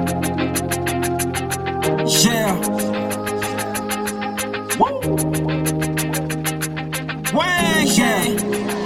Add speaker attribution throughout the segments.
Speaker 1: Yeah. Woo. Way, yeah.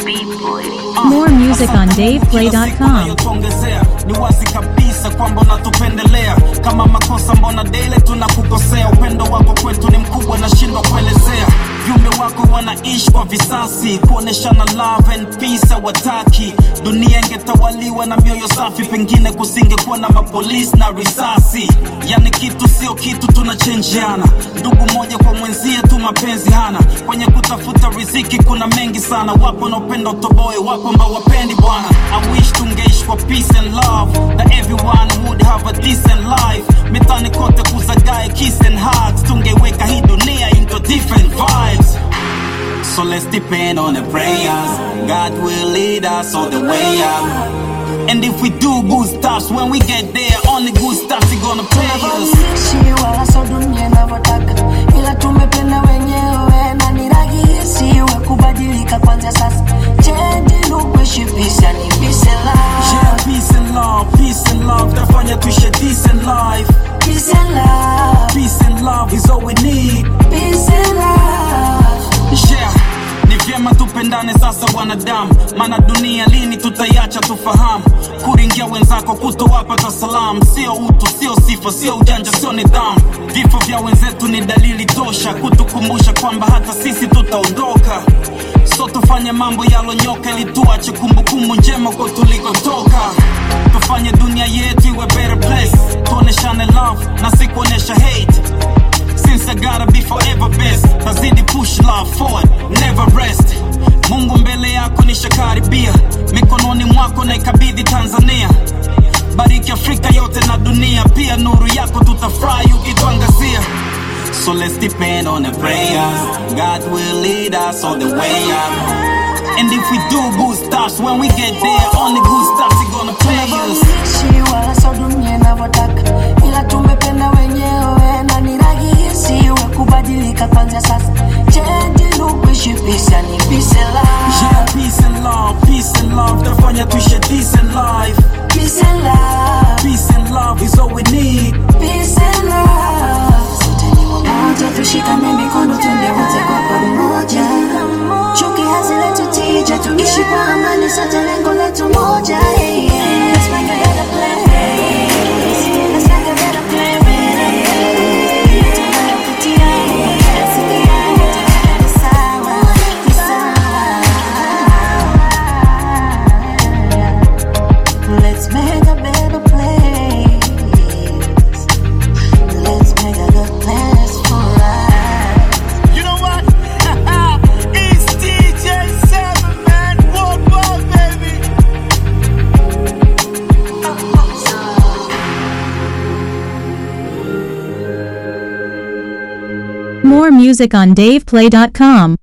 Speaker 2: More music on DavePlay.com.
Speaker 1: Tuongezea ni wazi kabisa kwamba unatupendelea. Kama makosa, mbona dele tunakukosea? Upendo wako kwetu ni mkubwa, nashindwa kuelezea. Viumbe wako wanaishi kwa visasi, kuoneshana love and peace hawataki. Dunia ingetawaliwa na mioyo safi, pengine kusingekuwa na mapolisi na risasi. Yani kitu sio kitu, tunachenjiana ndugu moja kwa mwenzie tu, mapenzi hana. Kwenye kutafuta riziki kuna mengi sana, wapo wanaopenda utoboe, wapo ambao wapendi bwana. I wish tungeishi kwa peace and love, that everyone would have a decent life. Mitani kote kuzagae kiss and hugs, tungeweka hii dunia into different vibes. So let's depend on the prayers. God will lead us all the way up. And if we do good stuff, when we get there, only good stuff is gonna pay us.
Speaker 3: Tunavyoishi wala so dunia inavyotaka, ila tumependa wenyewe na ni rahisi we kubadilika kwanza sasa. Change look kuishi peace and peace and
Speaker 1: Yeah,
Speaker 3: love,
Speaker 1: peace and love, peace and love. Tafanya tuishi a decent life.
Speaker 3: peace and love,
Speaker 1: Peace and love is all we need.
Speaker 3: peace and love.
Speaker 1: Yeah, ni vyema tupendane sasa wanadamu, maana dunia lini tutaiacha tufahamu. Kuringia wenzako kutowapa ta salamu, sio utu, sio sifa, sio ujanja, sio nidhamu. Vifo vya wenzetu ni dalili tosha kutukumbusha kwamba hata sisi tutaondoka. So tufanye mambo yalonyoka ili tuache kumbukumbu njema kwa tulikotoka. Tufanye dunia yetu iwe better place, tuoneshane love na si kuonesha hate. Since I gotta be forever best Tazidi push love forward, never rest Mungu mbele yako nishakaribia Mikononi mwako na ikabidhi Tanzania Bariki Afrika yote na dunia Pia nuru yako tutafurahi ukituangazia So let's depend on the prayers God will lead us all the way up And if we do good stuff When we get there Only good stuff is gonna pay us
Speaker 3: Tunavyoishi wala so dunia inavyotaka, ila tumependa wenyewe na ni rahisi we kubadilika kwanza sasa. Change look kuishi peace and peace and love,
Speaker 1: Yeah, peace and love, peace and love Tafanya tuishi a decent life
Speaker 3: peace and love.
Speaker 1: Peace and love is all we need
Speaker 3: Peace and love. Sote ni wamoja, tushikane mikono twende wote kwa pamoja. Chuki hazileti tija, tuishi kwa amani, sote lengo letu moja. Yeah, yeah. Let's make a better place. Let's make a better place. Tunayopitia, tunasikia, yote sawa, ni sawa. Let's make a better place. Let's make a good place for us.
Speaker 4: You know what? it's DJ Seven Man, one ball, baby.
Speaker 2: More music on DavePlay.com.